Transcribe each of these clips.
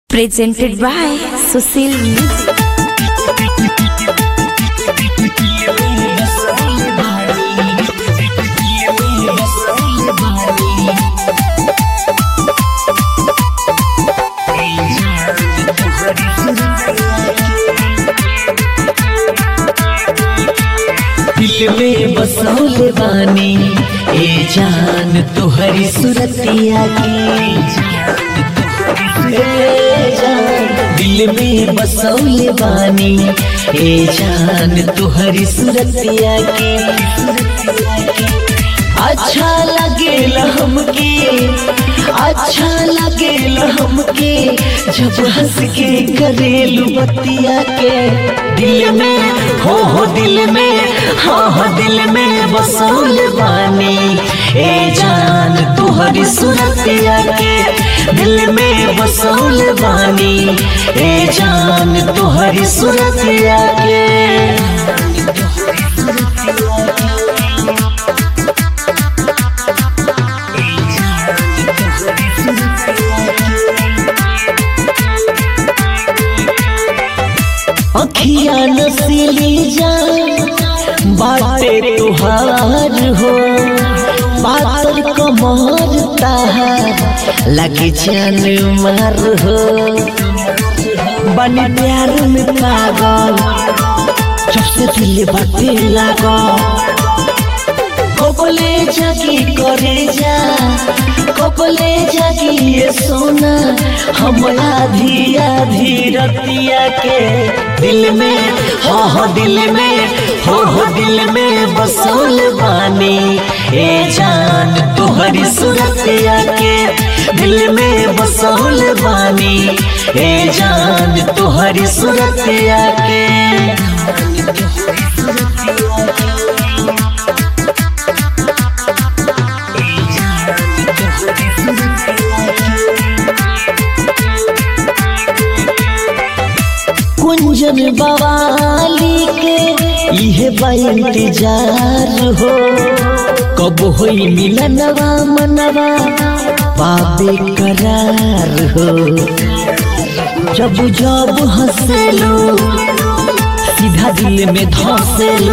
Presented by Susil Music. दिल में बसौले बानी ए जान तुहरी सुरतिया की ए जान दिल में बसौले बानी ए जान तुहरी सुरतिया की अच्छा लगेल हमके अच्छा लगेल हमके जब हंस के करेलू बतिया के दिल में हो हो दिल में हाँ हाँ दिल में बसौल बानी ए जान तुहरी सुरतिया के दिल में बसौल बानी ए जान तुहरी सुरतिया के अखिया नसीली जान बाटे तुहार हो पातर कमर ताहार लगे जान मार हो बनी प्यार में पागल जब से दिल बाटे लागल कपले जागी करे जा कपले जागी ये सोना हम आधी आधी रतिया के दिल में हो हो दिल में हो हो दिल में बसौल बानी ए जान तुहरी सुरतिया के दिल में बसौल बानी ए जान तुहरी सुरतिया के कुंजन बवाली के इहे बा इंतजार हो कब होई मिलनवा मनवा पाबे करार हो जब जब हंसेलो सीधा दिल में धसेलो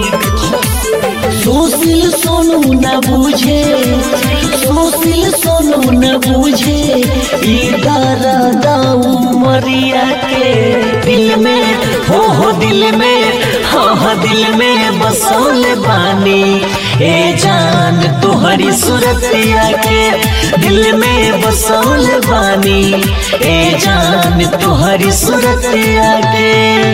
सोसिल सोनू न बुझे सोसिल सोनू न बुझे ई दर्द उमरिया के दिल में हो हो दिल में हो हो दिल में बसौल बानी ए जान तुहरी सुरतिया के दिल में बसौल बानी ए जान तुहरी सुरतिया के